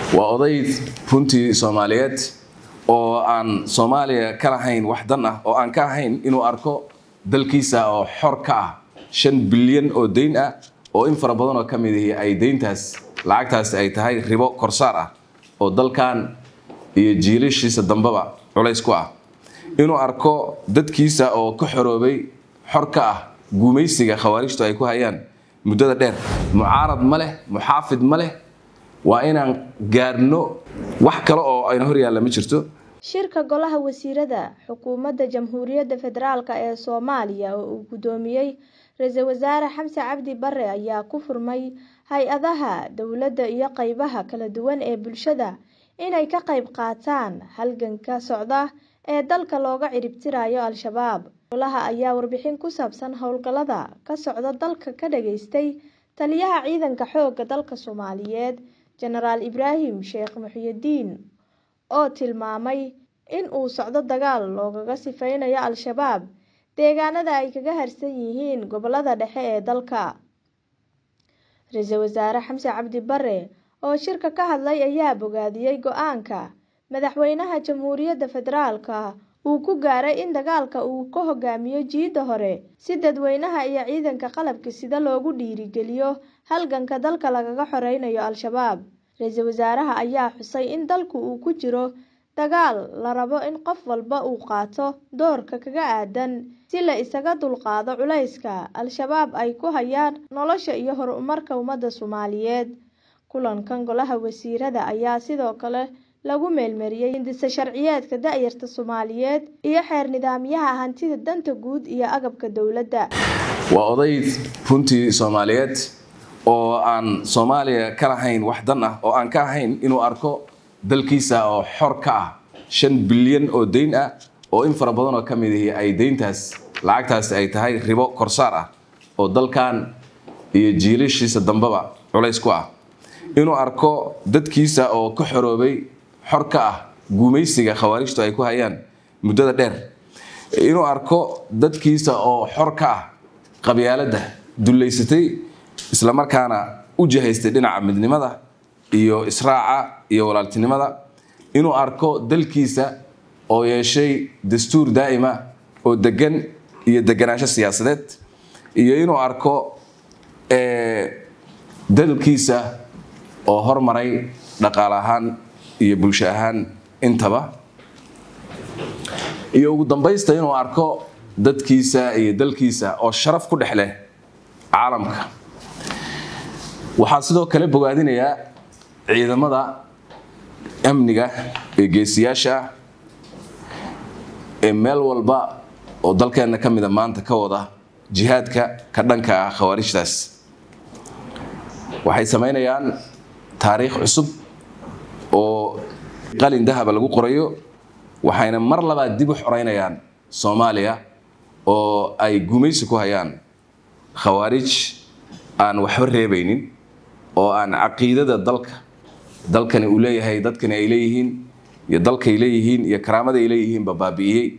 waa oday runtii soomaaliyeed oo aan soomaaliya ka lahayn wax dan ah oo aan ka ahayn inuu arko dalkiisa oo xor ka ah shan bilyan oo dayn ah oo in fara badan oo ka mid ihi ay dayntaas lacagtaas ay tahay ribo korsaar ah oo dalkan iyo jiilashiisa dambeba culays ku ah inuu arko dadkiisa oo ka xoroobay xor ka ah guumaysiga khawaarijtu ay ku hayaan muddada dheer mucaarad ma leh muxaafid ma leh waa inaan gaarno wax kale oo ayna hor yaalla ma jirto shirka golaha wasiirada xukuumadda jamhuuriyadda federaalk ee soomaaliya oo uu guddoomiyey ra-iisul wasaare xamse cabdi bare ayaa ku furmay hay-adaha dowladda iyo qeybaha kala duwan ee bulshada inay ka qayb qaataan halganka socda ee dalka looga ciribtirayo al-shabaab golaha ayaa warbixin ku saabsan howlgallada ka socda dalka ka dhageystay taliyaha ciidanka xoogga dalka soomaaliyeed jenaraal ibraahim sheekh muxyidiin oo tilmaamay in uu socdo dagaal loogaga sifeynayo al-shabaab deegaanada ay kaga harsan yihiin gobolada dhexe ee dalka ra-iisul wasaare xamse cabdi bare oo shirka ka hadlay ayaa bogaadiyey go-aanka madaxweynaha jamhuuriyadda federaalka uu ku gaaray in dagaalka uu ka hogaamiyo jiidda hore si dadweynaha iyo ciidanka qalabka sida loogu dhiirigeliyo halganka dalka lagaga xoreynayo al-shabaab ra-iisul wasaaraha ayaa xusay in dalku uu ku jiro dagaal la rabo in qof walba uu qaato doorka kaga aadan si la isaga dulqaado culayska al-shabaab ay ku hayaan nolosha iyo horumarka ummadda soomaaliyeed kulankan golaha wasiirada ayaa sidoo kale lagu meelmariyey hindisa sharciyeedka da-yarta soomaaliyeed iyo xeer nidaamyaha hantida danta guud iyo agabka dowladda waa oday runtii soomaaliyeed oo aan soomaaliya ka lahayn wax dan ah oo aan ka ahayn inuu arko dalkiisa oo xor ka ah shan bilyan oo dayn ah oo in fara badan oo ka mid ihi ay dayntaas lacagtaas ay tahay ribo korsaar ah oo dalkan iyo jiilashiisa dambeba culays ku ah inuu arko dadkiisa oo ka xoroobay xor ka ah guumaysiga khawaarijtu ay ku hayaan muddada dheer inuu arko dadkiisa oo xor ka ah qabyaaladda dullaysatay islamarkaana u jihaystay dhinaca midnimada iyo israaca iyo walaaltinimada inuu arko dalkiisa oo yeeshay dastuur daa'ima oo degan iyo deganaansho siyaasadeed iyo inuu arko dalkiisa oo hormaray dhaqaale ahaan iyo bulsho ahaan intaba iyo ugu dambaysta inuu arko dadkiisa iyo dalkiisa oo sharaf ku dhex leh caalamka waxaa sidoo kale bogaadinayaa ciidamada amniga ee geesiyaasha ah ee meel walba oo dalkeenna ka mida maanta ka wada jihaadka ka dhanka ah khawaarijtaas waxay samaynayaan taariikh cusub oo qalin dahaba lagu qorayo waxayna mar labaad dib u xoreynayaan soomaaliya oo ay gumaysi ku hayaan khawaarij aan waxba reebaynin oo aan caqiidada dalka dalkani uu leeyahay dadkani ay leeyihiin iyo dalkay leeyihiin iyo karaamada ay leeyihiinba baabi'iyey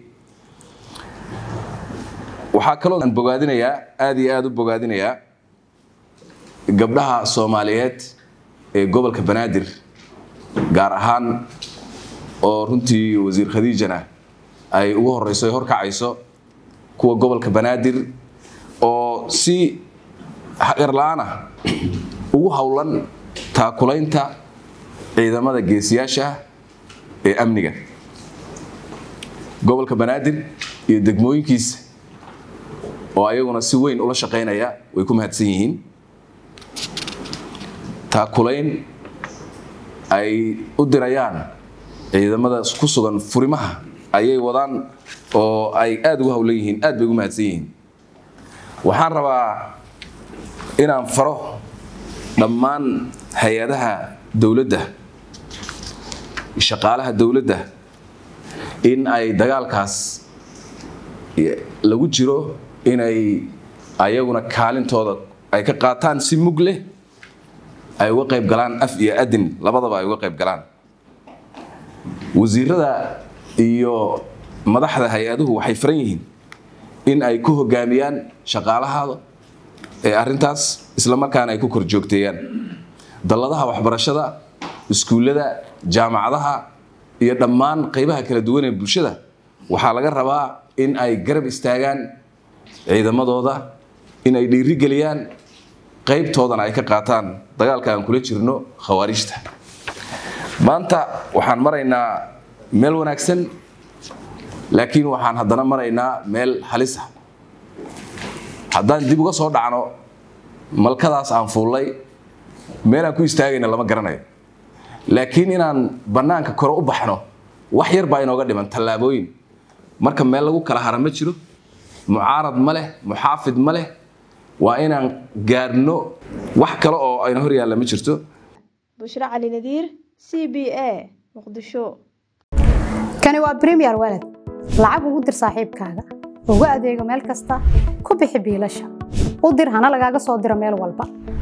waxaa kaloo aan bogaadinayaa aada iyo aada u bogaadinayaa gabdhaha soomaaliyeed ee gobolka banaadir gaar ahaan oo runtii wasiir khadiijana ay ugu horeyso ay horkacayso kuwa gobolka banaadir oo si hagarla-aan ah ugu howlan taakulaynta ciidamada geesiyaasha ee amniga gobolka banaadir iyo degmooyinkiisa oo ayaguna si weyn ula shaqaynaya way ku mahadsan yihiin taakulayn ay u dirayaan ciidamada ku sugan furimaha ayay wadaan oo ay aada ugu howlan yihiin aad bay ugu mahadsan yihiin waxaan rabaa inaan faro dhammaan hay-adaha dowladda shaqaalaha dowladda in ay dagaalkaas lagu jiro inay ayaguna kaalintooda ay ka qaataan si mug leh ay uga qayb galaan af iyo adin labadaba ay uga qayb galaan wasiirada iyo madaxda hay-aduhu waxay faran yihiin in ay ku hogaamiyaan shaqaalahaada ee arintaas isla markaana ay ku kor joogteeyaan dalladaha waxbarashada iskuullada jaamacadaha iyo dhammaan qaybaha kala duwan ee bulshada waxaa laga rabaa in ay garab istaagaan ciidamadooda in ay dhiirigeliyaan qaybtoodana ay ka qaataan dagaalka aan kula jirno khawaarijta maanta waxaan maraynaa meel wanaagsan laakiin waxaan haddana maraynaa meel halisa haddaan dib uga soo dhacno malkadaas aan fuullay meelaan ku istaagayna lama garanayo laakiin inaan bannaanka kore u baxno wax yar baa inooga dhiman tallaabooyin marka meel lagu kala hara ma jiro mucaarad ma leh muxaafid ma leh waa inaan gaarno wax kale oo ayna hor yaalla ma jirto bushro cali nadiir c b a muqdisho kani waa bremiyer walad lacag ugu dir saaxiibkaaga ugu adeego meel kasta ku bixi biilasha u dir hana lagaaga soo diro meel walba